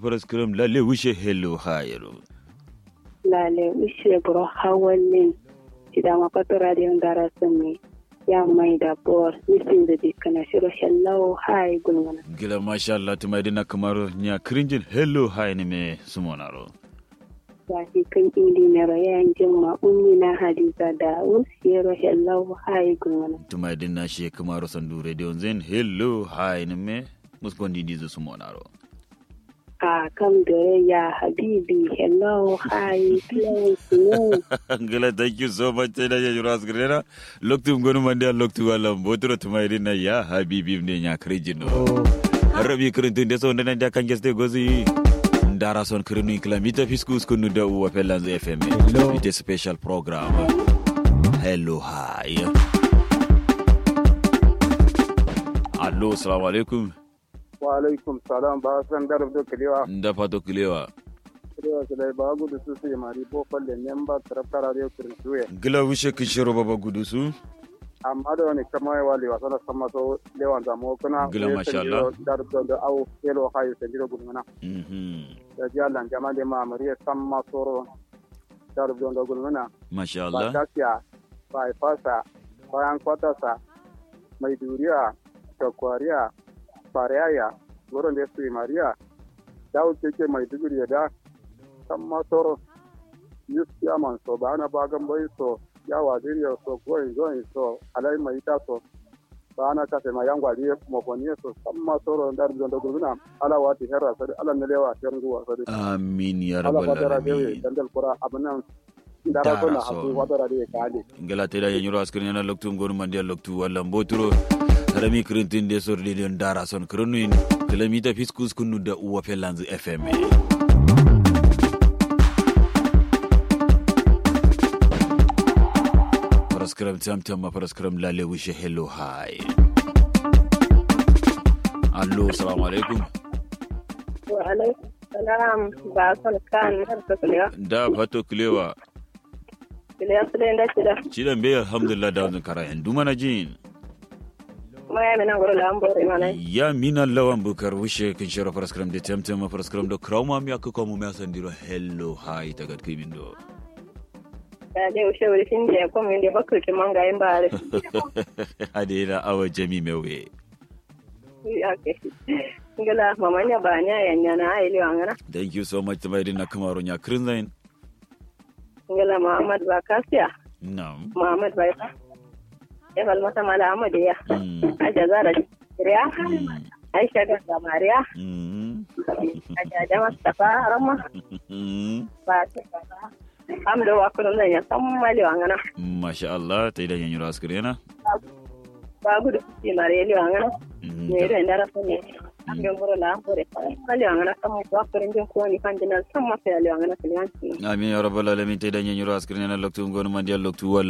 paraskram lalle wishe hello hayro lale ushe bro hawalin ida ma pato radio ndara sami ya mai da bor nisin da dikana shiro hello hi gulmana gila masha Allah tuma dina kamaro nya krinjin hello hay ne me sumonaro wahi kan indi na rayan jimma ummi na hadiza da ushe hello hi gulmana tuma dina she kamaro sandu radio zen hello hay ne me muskondi dizo sumonaro a kam da ya habibi hello hi hello gila thank you so much tena ya juras grena loktu ngonu mande loktu wala botro tuma dina ya habibi ne nya krinjin no rabi krintin de so ndana da kan geste gozi ndara son krinu kilamita fiskus kunu da uwa pelanz fm Hello. ite special program hello hi allo assalamu alaikum wa alaikum salam ba san darab do kiliwa nda fato kilewa kiliwa su dai ba gudu su sai mari bo falle memba taraftar radio kirtuye gila wishe kishiro baba gudusu amma da wani kama ya wali wasa da sama so lewan zamo kuna Gila, masha Allah. darab do da au yelo hayu sai jiro gudumana mhm da ji Allah jama da ma mariya sama soro darab do da gudumana masha ba Allah tafiya ba fasa bayan kwatasa mai duriya da kwariya fariyaya wurin da su yi mariya dawo keke mai digiri ya da kan masoro yuskiya man so ba na bagan bai so ya waziriya so goyin goyin so alai mai ita so ba na kafe ma yan gwari mafoni so kan masoro da da da gurguna ala wati herra sadi ala ne lewa ter nguwa sadi amin ya ala rabbal fatara dewe alamin dandal kura abunan dara Dara ko na so. hasu fatara de kale ngala teda ya nyuro askrin yana loktu ngonu mande loktu wala mboturo harami krintin de sor de ndara son krinu kilamita fiskus kunu da uwa pelanz fm paraskram tamtam paraskram lale wishe hello hi allo assalamu alaikum wa alaikum salam ba son kan har ka kuliya da fato kilewa kuliya su da cida cidan be alhamdulillah da wannan kara yan duma na jin ma ya mina gura da an bore mana ya mina lawan bukar wishe kin shira paraskram de tamtam paraskram do krauma mi akko mu mi asandiro hello hi tagat kimin do da dai ushe wuri fin da ko min da bakku ki manga yin bare adena awa jami mewe ya ke ngala mamanya banya yanya na ai liwa ngana thank you so much tamayri na kamaro nya krinzain ngala muhammad ba kasiya nam muhammad ba ya bal mata mala amade ya mm. aja zara riya Mm. aisha ga samariya Mm. aja da mustafa ramma Mm. ba ta amdo wa kunun da ya san mali wa ngana masha Allah ta idan yanyu askrena ba gudu ci mare li wa ngana ne da ndara ko ne amdo ngoro la ngore mali wa ngana kam wa kurin jin ko ni kan dinan san ma fa li wa ngana kiliyan amin ya rabbal alamin ta idan yanyu askrena loktu ngonu mandial loktu wal